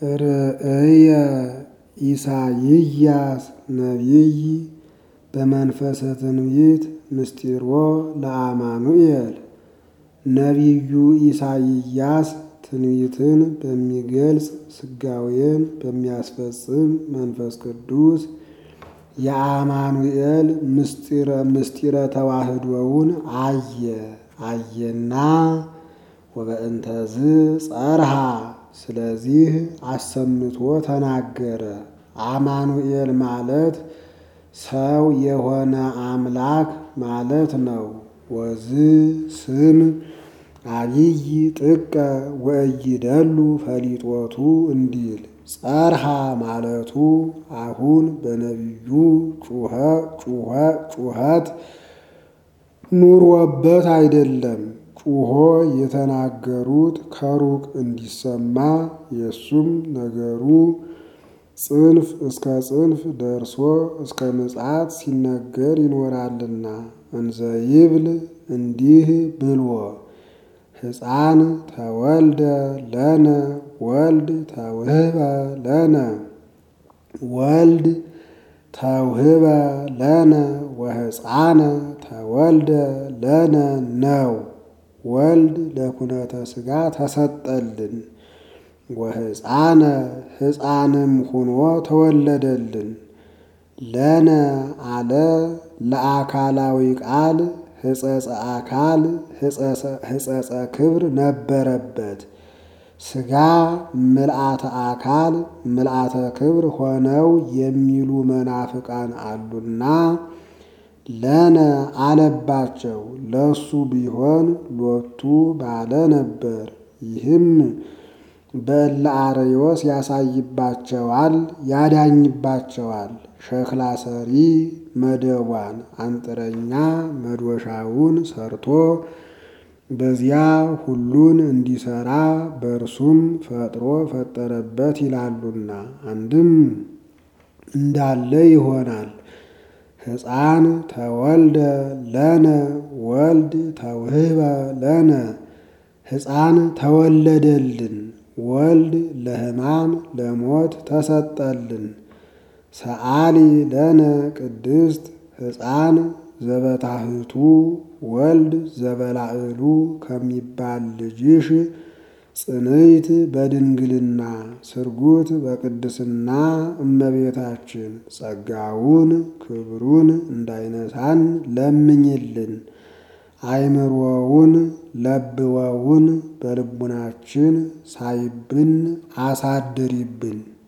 ርእየ ኢሳይያስ ነቢይ በመንፈሰ ትንቢት ምስጢሮ ለአማኑኤል ነቢዩ ኢሳይያስ ትንቢትን በሚገልጽ ስጋዌን በሚያስፈጽም መንፈስ ቅዱስ የአማኑኤል ምስጢረ ተዋህዶውን አየ አየና ወበእንተዝ ጸርሃ ስለዚህ አሰምቶ ተናገረ። አማኑኤል ማለት ሰው የሆነ አምላክ ማለት ነው። ወዝ ስም አብይ ጥቀ ወእይደሉ ፈሊጦቱ እንዲል ጸርሃ ማለቱ አሁን በነቢዩ ጩኸት ኑሮበት አይደለም። ጩሆ የተናገሩት ከሩቅ እንዲሰማ የእሱም ነገሩ ጽንፍ እስከ ጽንፍ ደርሶ እስከ ምጽአት ሲነገር ይኖራልና እንዘ ይብል እንዲህ ብሎ ሕፃን ተወልደ ለነ ወልድ ተውህበ ለነ ወልድ ተውህበ ለነ ወሕፃነ ተወልደ ለነ ነው። ወልድ ለኩነተ ሥጋ ተሰጠልን። ወሕፃነ ሕፃንም ሁኖ ተወለደልን። ለነ አለ ለአካላዊ ቃል ሕጸጸ አካል ሕጸጸ ክብር ነበረበት። ሥጋ ምልአተ አካል ምልአተ ክብር ሆነው የሚሉ መናፍቃን አሉና ለነ አለባቸው። ለሱ ቢሆን ሎቱ ባለ ነበር። ይህም በእለ አርዮስ ያሳይባቸዋል፣ ያዳኝባቸዋል። ሸክላ ሰሪ መደቧን አንጥረኛ መዶሻውን ሰርቶ በዚያ ሁሉን እንዲሰራ በእርሱም ፈጥሮ ፈጠረበት ይላሉና አንድም እንዳለ ይሆናል። ሕፃን ተወልደ ለነ ወልድ ተውህበ ለነ ሕፃን ተወለደልን፣ ወልድ ለሕማም ለሞት ተሰጠልን። ሰአሊ ለነ ቅድስት ሕፃን ዘበታህቱ ወልድ ዘበላዕሉ ከሚባል ልጅሽ ጽንዕት በድንግልና ስርጉት በቅድስና እመቤታችን ጸጋውን ክብሩን እንዳይነሳን ለምኝልን። አይምሮውን ለብወውን በልቡናችን ሳይብን አሳድሪብን።